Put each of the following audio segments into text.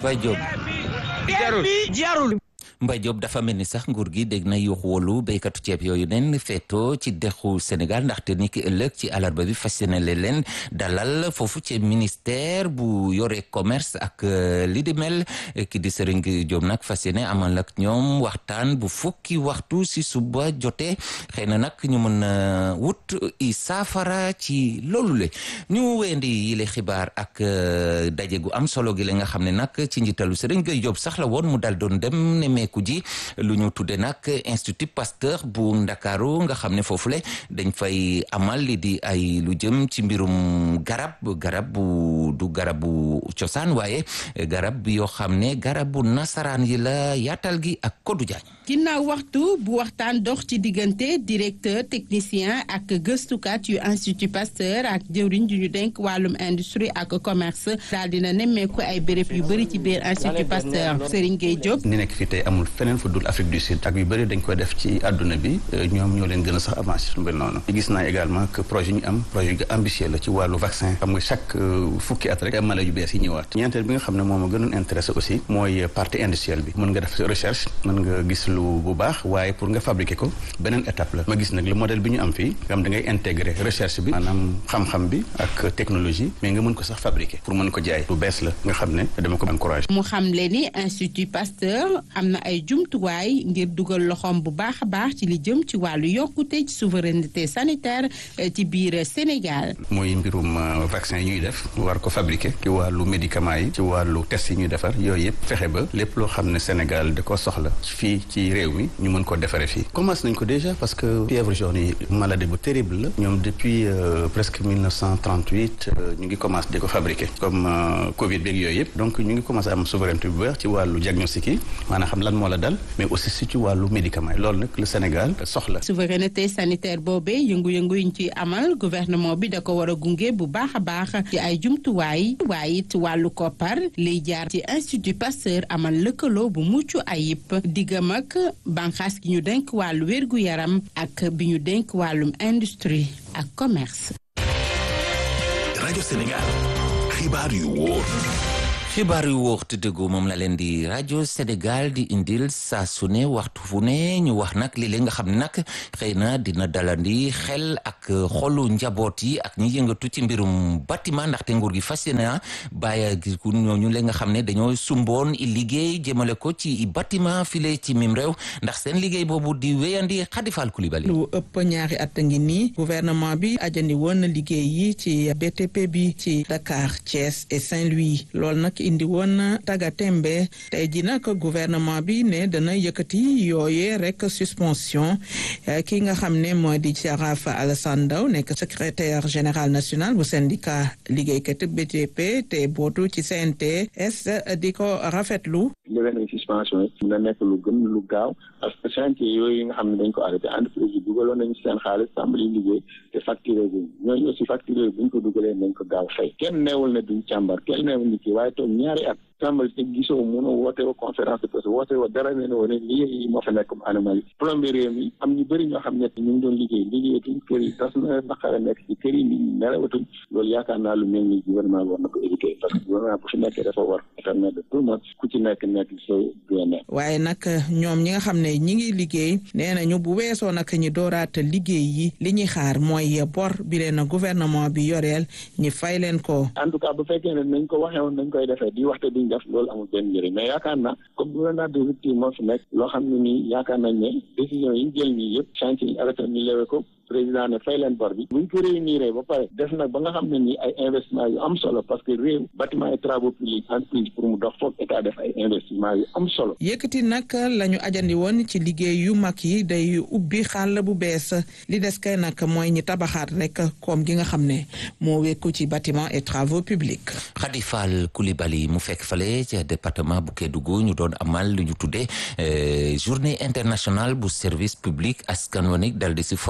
Mbaye Diop jarul jarul Mbaye Diop dafa mel ni sax nguur gi dégg na yuuxu wolu béykatu ceeb yooyu nen feeto ci dexu Sénégal ndaxte ni ki ëllëg ci alarba bi fas yéene leen dalal foofu ci ministère bu yore commerce ak li di mel ki di Serigne Diop nag fas yéene amal ak ñoom waxtaan bu fukki waxtu si suba jotee xëy na nag ñu mën a wut i saafara ci loolu le ñu weendi yile xibaar ak daje gu am solo gi la nga xam ne nag ci njiitalu Serigne Diop sax la woon mu dal doon dem ne ku ji lu ñu tudde nag institut Pasteur bu Ndakaaru nga xam ne foofule dañ fay amal li di ay lu jëm ci mbirum garab garab bu du garab bu cosaan waaye garab yoo xam ne garab bu nasaraan yi la yaatal gi ak Kodou Diagne ginnaaw waxtu bu waxtaan dox ci diggante directeur technicien ak gëstukat yu institut Pasteur ak jëwriñ ju ñu denk wàllum industrie ak commerce daal dina nemmeeku ay béréb yu bëri ci biir institut Pasteur Serigne Gueye Diop ni nekk fi tey amul feneen fu dul Afrique du Sud ak yu bëri dañ koy def ci àdduna bi ñoom ñoo leen gën a sax avancé su mel noonu gis naa également que projet ñu am projet yu ambitieux la ci wàllu vaccin xam nga chaque fukki at rek mala yu bees yi ñëwaat ñeenteel bi nga xam ne moom a gënoon intéressé aussi mooy partie industrielle bi mën nga def recherche mën nga gis lu bu baax waaye pour nga fabriquer ko beneen étape la ma gis nag le modèle bi ñu am fii nga xam da ngay intégrer recherche bi maanaam xam-xam bi ak technologie mais nga mën ko sax fabriquer pour mën ko jaay lu bees la nga xam ne dama ko encouragé mu xam le ni institut Pasteur am na ay jumtuwaay ngir dugal loxoom bu baax a baax ci li jëm ci wàllu yokkute ci souveraineté sanitaire ci biir Sénégal. mooy mbirum vaccin yi ñuy def war ko fabriquer ci wàllu médicament yi ci wàllu test yi ñuy defar yooyu yëpp fexe ba lépp loo xam ne Sénégal da ko soxla fii ci réew mi ñu mën ko defaree fii. commencé nañ ko déjà parce que fièvre jaune yi maladie bu terrible la ñoom depuis presque 1938 ñu ngi commencé di ko fabriquer comme Covid beeg yooyu yëpp donc ñu ngi commencé am souveraineté bu baax ci wàllu diagnostic yi maanaam xam lan moo la dal mais aussi si ci wàllu médicament yi loolu nag le Sénégal soxla. souveraineté sanitaire boobee yëngu-yëngu yi ñu ciy amal gouvernement bi da ko war a gunge bu baax a baax ci ay jumtuwaay waaye it wàllu koppar liy jaar ci institut Pasteur amal lëkkaloo bu mucc ayib diggam ak banqaas gi ñu denk wàllu wérgu yaram ak bi ñu denk wàllum industrie ak commerce. rajo Sénégal xibaar yu wóor. xibaar yu wóor te dëggu moom la leen di rajo Sénégal di indil saa su ne waxtu fu ne ñu wax nag li nga xam ne nag xëy na dina dalandi xel ak xolu njaboot yi ak ñi yëngatu ci mbirum bâtiment ndaxte nguur gi fas yéene bàyyi gi ñooñu la nga xam ne dañoo sumboon i liggéey jëmale ko ci bâtiment file ci mim réew ndax seen liggéey boobu di wéyandi Khadifal Koulibaly lu ëpp ñaari at ngi nii gouvernement bi ajandi woon na liggéey yi ci BTP bi ci Dakar Thiès et Saint-Louis loolu nag indi woon taga tembe tey ji nag gouvernement bi ne dana yëkkati yooyee rek suspension ki nga xam ne moo di Jaraaf Alassane Ndao nekk secrétaire général national bu syndicat liggéeykat BTP te bootu ci CNTS di ko rafetlu levé suspension yi dina nekk lu gën lu gaaw parce que chantier yooyu nga xam ne dañ ko arrêté entreprise yi dugaloon nañu seen xaalis tàmbali liggéey te facturé bi ñooñu aussi facturé buñ ko dugalee nañ ko gaaw fay kenn neewul ne duñ càmbar kenn neewul ni kii waaye toog ñaari at tàmbali te gisoo mun a woote wa conférence de presse woote wa dara ne ne woon lii yi moo fa nekk comme anomalie plombier réew mi am ñu bëri ñoo xam ne ñu ngi doon liggéey liggéeyatuñ kër yi tas na naqara nekk ci kër yi nit ñi nelawatuñ loolu yaakaar naa lu mel ni gouvernement bi war na ko éviter parce que gouvernement bu fi nekkee dafa war permettre tout le monde ku ci nekk nekk sa bien-être waaye nag ñoom ñi nga xam ne ñi ngi liggéey nee nañu bu weesoo nag ñi dooraat liggéey yi li ñuy xaar mooy bor bi leen gouvernement bi yoreel ñi fay leen ko en tout cas bu fekkee ne nañ ko waxee woon nañ koy defee di waxte duñ def loolu amul benn njëriñ mais yaakaar naa comme gouvernement de rupture moo fi nekk loo xam ne nii yaakaar nañ ne décision yi ñu jël nii yëpp chantier yi arrêté ñu lewe ko président ne fay leen bor bi buñ ko réunir ba pare def nag ba nga xam ne nii ay investissement yu am solo parce que réew bâtiment et travaux publics entreprise pour mu dox foog état def ay investissement yu am solo yëkkati nag la ñu ajandi woon ci liggéey yu mag yi day ubbi xàll bu bees li des kay nag mooy ñi tabaxaat rek koom gi nga xam ne moo wekku ci bâtiment et travaux publics Khady Fall Coulibaly mu fekk fale ci département bu Kédougou ñu doon amal lu ñu tuddee journée internationale bu service public askan wi dal di si forox ndolu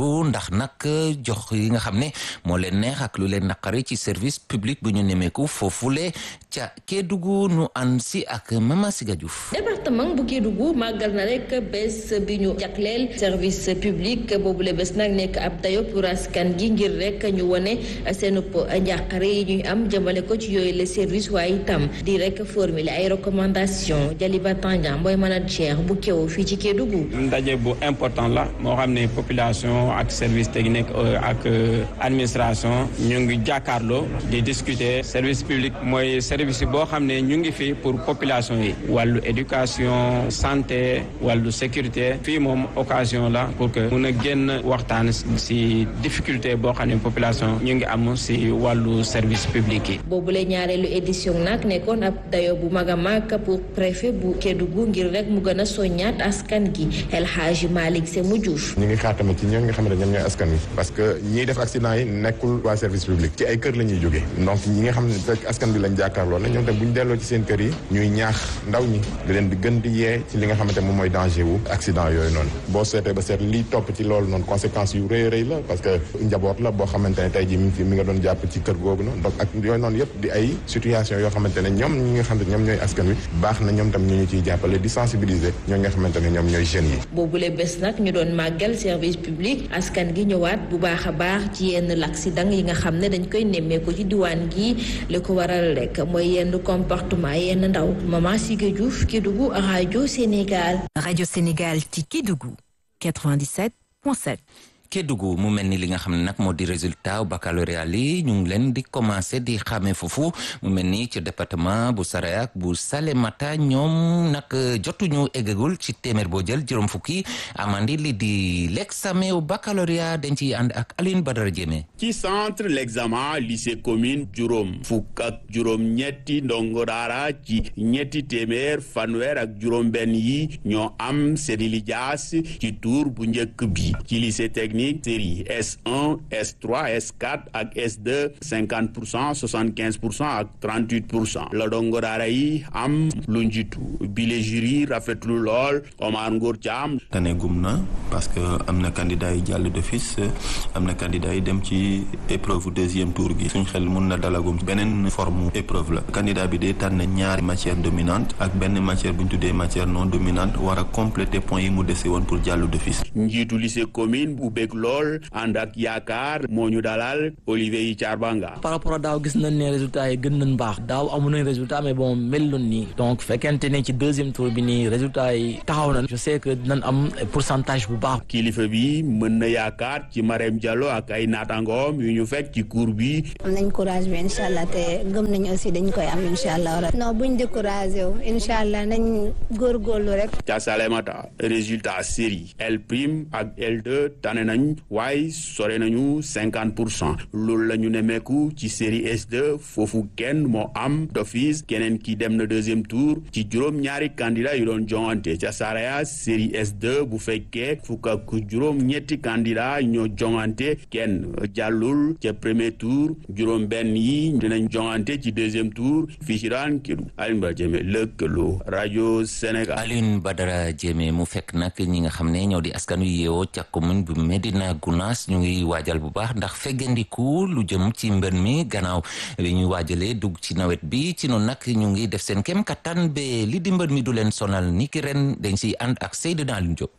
loolu ndax nag jox yi nga xam ne moo leen neex ak lu leen naqari ci service public bu ñu nemeeku foofule ca Kédougou nu ànd si ak Mama Siga Diouf département bu Kédougou màggal na rek bés bi ñu jagleel service public boobule bés nag nekk ab dayo pour askan gi ngir rek ñu wone seenub njàqare yi ñuy am jëmale ko ci yooyu le service waaye itam di rek formuler ay recommandation Jaliba Tandian mooy manager bu kew fii ci Kédougou ndaje bu important la moo xam ne population ak service technique ak administration ñu ngi jàkkaarloo di discuter service public mooy service boo xam ne ñu ngi fi pour population yi wàllu éducation santé wàllu sécurité fii moom occasion la pour que mun a génn waxtaan si difficulté boo xam ne population ñu ngi am si wàllu service public yi. boobule ñaareelu édition nag nekkoon ab dayo bu mag a mag pour préfet bu Kédougou ngir rek mu gën a soññaat askan gi El Hadji Malick Sémou Diouf. ñu ngi xaar tamit ci ñoom nga xam ne ñoom ñooy askan wi parce que ñiy def accident yi nekkul waa service public ci ay kër la ñuy jógee donc ñi nga xam ne fekk askan bi lañ jàkkaarloo na ñoom tam bu ñu delloo ci seen kër yi ñuy ñaax ndaw ñi di leen di gën di yee ci li nga xamante moom mooy danger wu accident yooyu noonu boo seetee ba seet lii topp ci loolu noonu conséquences yu rëy rëy la parce que njaboot la boo xamante ne tey ji mi ngi fi mi nga doon jàpp ci kër googu noonu donc ak yooyu noonu yëpp di ay situation yoo xamante ne ñoom ñi nga xam ne ñoom ñooy askan wi baax na ñoom tam ñu ñu ciy jàppale di sensibiliser ñoo nga xamante ne ñoom ñooy jeunes yi boobule bés nag ñu doon màggal service public askan gi ñëwaat bu baax a baax ci yenn l'accident yi nga xam ne dañ koy nemmeeku ci diwaan gi li ko waral rek mooy yenn comportement yenn ndaw Maman Siga Diouf Kédougou rajo Sénégal. rajo Sénégal ci Kédougou 97.7. Kédougou mu mel ni li nga xam ne nag moo di résultat baccalauréat li ñu ngi leen di commencé di xamee foofu mu mel ni ci département bu Saraya ak bu Salémata ñoom nag jotuñu eggagul ci téeméer boo jël juróom fukki amandi li di l'examen au baccalauréat dañ ciy ànd ak Aline Badara Diémé ci centre l'examen lycée commune juróom fukk ak juróom ñetti ndongo daara ci ñetti téeméer fanweer ak juróom benn yi ñoo am seeni lijaas ci tour bu njëkk bi ci lycée technique série S1 S3 S4 ak S2 50 pour cent 75 pour cent ak 38 pour cent la dongo daara yi am lu njiitu bile jury rafetlu lool Omar Ngor Thiam tane gum na parce que am na candidat yi jàll d'office am na candidat yi dem ci épreuve deuxième tour gi suñ xel mun na dalagum beneen forme épreuve la candidat bi day tànn ñaari matière dominante ak benn matière bu ñu tuddee matière non dominante war a compléter point yi mu dese woon pour jàll d'office njiitu lycée commune bu bëgg lool ànd ak yaakaar moo ñu dalal Olivier yi Charbanga par rapport ak daaw gis nañ ne résultat yi gën nañ baax daaw amu nañ résultat mais bon meloon nii donc fekkente ne ci deuxième tour bi nii résultat yi taxaw na je sais que dinañ am pourcentage bu baax kilifa bi mën na yaakaar ci Marème Diallo ak ay naataangoom yu ñu fekk ci cours bi am nañ courage bi incha allah te gëm nañ aussi dañ koy am incha allah non buñ découragé wu incha allah nañ góorgóorlu rek ca Salémata résultat série L prime ak L2 tane nañ waaye sore nañu cinquante pour cent loolu la ñu nemeeku ci série S2 foofu kenn moo am d'office keneen ki dem na deuxième tour ci juróom ñaari candidat yu doon joŋante ca Saraya série S2 bu fekkee fukk ak juróom ñetti candidat ñoo joŋante kenn jàllul ca premier tour juróom benn yi dinañ joŋante ci deuxième tour fii ci daan kidu Alioune Badara Diémé lëkkaloo rajo Sénégal Alioune Badara Diémé mu fekk nag ñi nga xam ne ñoo di askan wi yeewoo ca commune bu Médina Gounass ñu ngi waajal bu baax ndax feggandiku lu jëm ci mbën mi gannaaw li ñuy waajalee dugg ci nawet bi ci noonu nag ñu ngi def seen kem kattan ba li di mbën mi du leen sonal ni ki ren dañ siy ànd ak Seydina Alioune Diop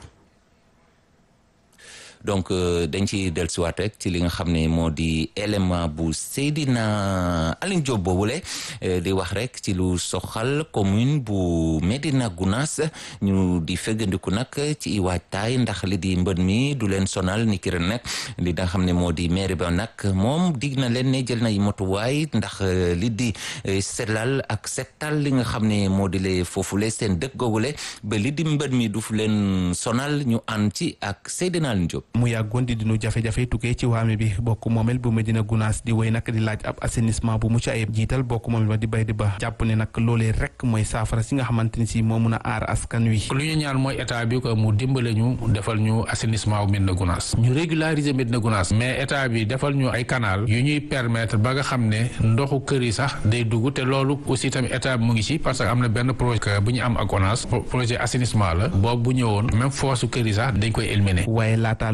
donc dañ ci dellusiwaat rek ci li nga xam ne moo di élément bu Seydina Alioune Diop boobule di wax rek ci lu soxal commune bu Médina Gounass ñu di feggandiku nag ci waajtaay ndax li di mbën mi du leen sonal ni ki ren nag li nga xam ne moo di maire ba nag moom dig na leen ne jël na motuwaay ndax li di sellal ak settal li nga xam ne moo di le foofule seen dëkk googule ba li di mbën mi du fu leen sonal ñu ànd ci ak Seydina Alioune Diop mu yàggoon di dinu jafe-jafe tukkee ci waame bi bokk moomel bu Medina Gounass di woy nag di laaj ab assainissement bu mucc ayib jiital bokk moomel ba di bay di ba jàpp ne nag loolee rek mooy saafara si nga xamante ni si moo mun a aar askan wi lu ñu ñaan mooy état bi ko mu dimbale ñu defal ñu assainissement bu Medina Gounass ñu régulariser Medina Gounass mais état bi defal ñu ay canal yu ñuy permettre ba nga xam ne ndoxu kër yi sax day dugg te loolu aussi tamit état bi mu ngi ci parce que am na benn projet bu ñu am ak ONAS projet assainissement la boobu bu ñëwoon même force kër yi sax dañ koy éliminer waaye laataa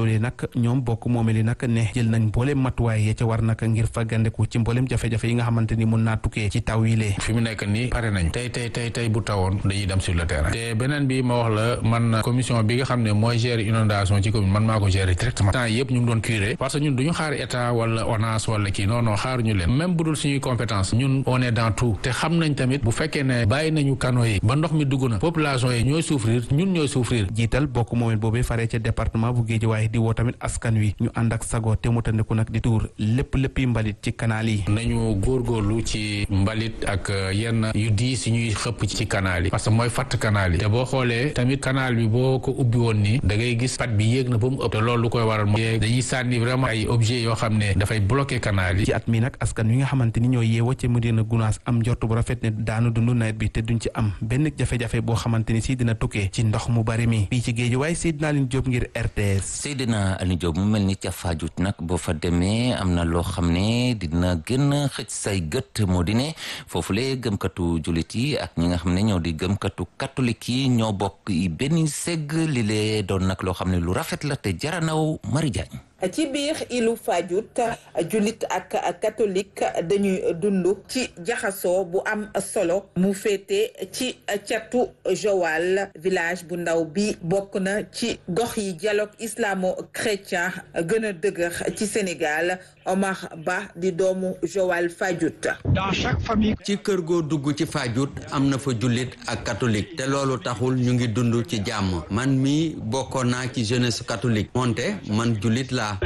loolee nag ñoom bokk moomeli nag ne jël nañ mbooleem matuwaay ya ca war nag ngir faggandeku ci mbooleem jafe-jafe yi nga xamante ni mun naa tukkee ci taw yi lee fi mu nekk nii pare nañ tey tey tey tey bu tawoon dañuy dem sur le terrain te beneen bi ma wax la man commission bi nga xam ne mooy gérer inondation ci commune man maa ko gérer directement temps yëpp ñu ngi doon curé parce que ñun duñu xaar état wala ONAS wala kii non non xaaruñu leen même bu dul suñuy compétence ñun on est dans tout te xam nañ tamit bu fekkee ne bàyyi nañu canaux yi ba ndox mi dugg na population yi ñooy souffrir ñun ñooy souffrir jiital bokk moomel boobee faree ca département bu Guédiawaye di woo tamit askan wi ñu ànd ak sago te mu tandiku nag di tuur lépp léppi mbalit ci canal yi nañu góorgóorlu ci mbalit ak yenn yu diis yi ñuy xëpp ci canal yi parce que mooy fatt canal yi te boo xoolee tamit canal bi boo ko ubbi woon nii da ngay gis pat bi yéeg na ba mu ëpp te loolu lu koy waral mooy dañuy sànni vraiment ay objets yoo xam ne dafay bloquer canal yi ci at mi nag askan wi nga xamante ni ñoo yeewoo ca Médina Gounass am njort bu rafet ne daanu dund nawet bi te duñ ci am benn jafe-jafe boo xamante ni si dina tukkee ci ndox mu bari mi fii ci Guédiawaye Seydina Aline Diop ngir RTS Seydina Aline Diop mu mel ni ca Fadiouth nag boo fa demee am na loo xam ne dina gën a xëcc say gët moo di ne foofule gëmkatu jullit yi ak ñi nga xam ne ñoo di gëmkatu catholique yi ñoo bokk benn segg li lee doon nag loo xam ne lu rafet la te jaranaw Mari Diagne ci biir ilu Fadiouth jullit ak catholique dañuy dund ci jaxasoo bu am solo mu féete ci catu Joal village bu ndaw bi bokk na ci gox yi dialogue islamo-chrétien gën a dëgër ci Sénégal Omar Ba di doomu Joal Fadiouth. dans chaque famille. ci kër goo dugg ci Fadiouth am na fa jullit ak catholique te loolu taxul ñu ngi dund ci jàmm man mi bokkoon naa ci jeunesse catholique moonte man jullit laa.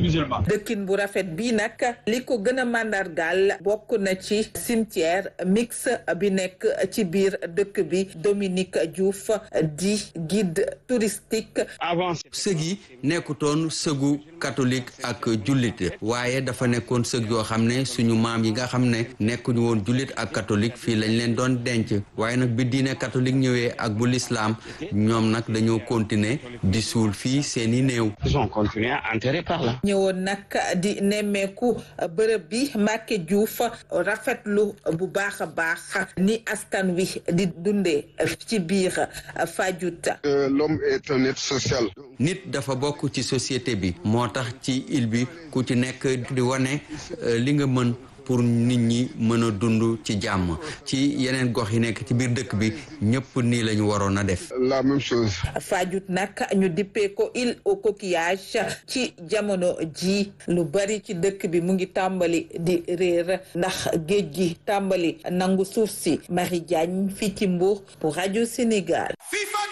dëkkin bu rafet bii nag li ko gën a màndargaal bokk na ci cimetière mix bi nekk ci biir dëkk bi Dominique Diouf di guide touristique. sëg yi nekkutoon sëgu catholique ak jullit waaye dafa nekkoon sëg yoo xam ne suñu maam yi nga xam ne nekkuñu woon jullit ak catholique fii lañ leen doon denc waaye nag bi diine catholique ñëwee ak bu lislaam ñoom nag dañoo continuer di suul fii seeni néew. ils ont continué à enterrer par là. ñëwoon nag di nemmeeku bërëb bi Mbacke Diouf rafetlu bu baax a baax ni askan wi di dundee ci biir Fadiouth. l'homme est un être social. nit dafa bokk ci société bi moo tax ci île bi ku ci nekk di wane li nga mën. pour nit ñi mën a dund ci jàmm ci yeneen gox yi nekk ci biir dëkk bi ñëpp nii la ñu waroon a def. la même chose. Fadiouth nag ñu dippee ko île au coquillage ci jamono ji lu bari ci dëkk bi mu ngi tàmbali di réer ndax géej gi tàmbali nangu suuf si Marie Diagne fii ci Mbour pour rajo Sénégal.